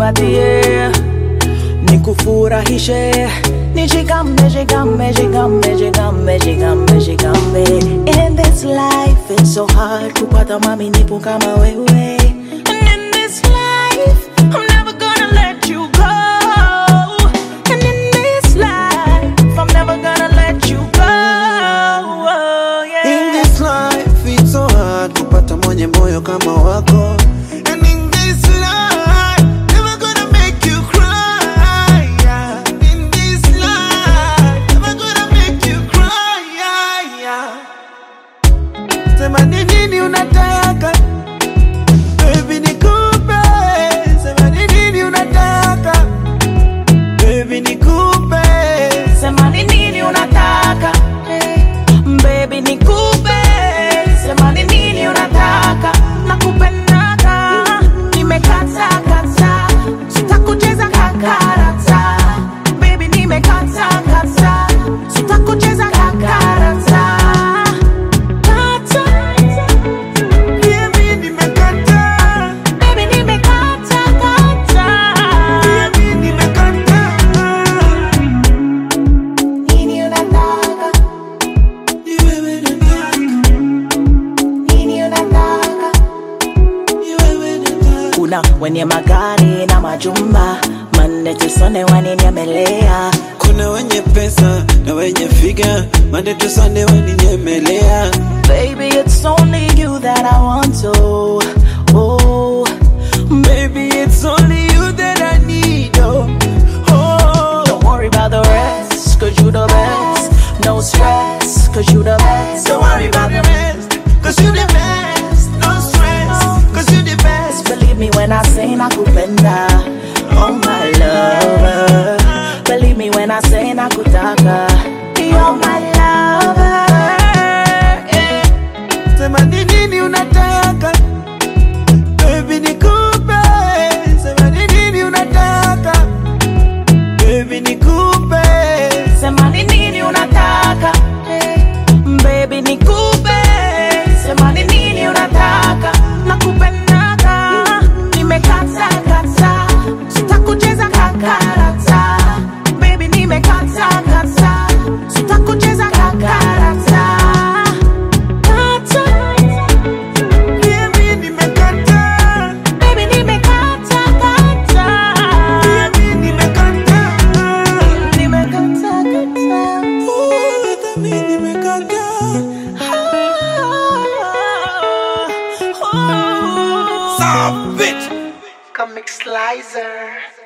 nikukumbatie nikufurahishe nijigame jigame jigame jigame jigame jigame in this life it's so hard kupata mwaminifu kama wewe and in this life I'm never gonna let you go and in this life I'm never gonna let you go oh, yeah. In this life it's so hard kupata mwenye moyo kama wako And in this life never gonna make you cry yeah. In this life never gonna make you cry yeah, yeah. Sema ni nini unataka Baby nikupe Sema ni nini unataka Baby nikupe Sema ni nini unataka Baby nikupe Sema ni nini unataka Nakupendaka Nimekata kata Sitakucheza kakarata Baby nimekata kata Sitakucheza kakarata Kata Baby nimekataa Baby nimekata kata Baby nimekataa Nini unataka Ni wewe nataka Nini unataka Ni wewe nataka kuna wenye magari na majumba manne tusone waninyemelea Kuna wenye pesa na wenye figa Mande tusande waninyemelea baby it's only you that i want to oh Baby it's only you that I need oh, oh. don't worry about the rest cause you the best no stress cause you the best Don't worry about the rest Cause you the best No stress Cause you the best believe me when i say nakupenda oh my lover believe me when i say nakutaka you're my lover yeah. Sema ni nini unataka Baby nikupe Sema ni nini unataka Baby nikupe Sema ni nini unataka Baby nikupe Sema ni nini unataka Nakupendaka Nimekata kata Sitakucheza kakarata Baby nimekata kata Sitakucheza kakarata Kata Baby nimekataa Baby nimekata kata Baby nimekataa Nimekata kata Ooh, hata mimi nimekataa Stop it Comic Slicer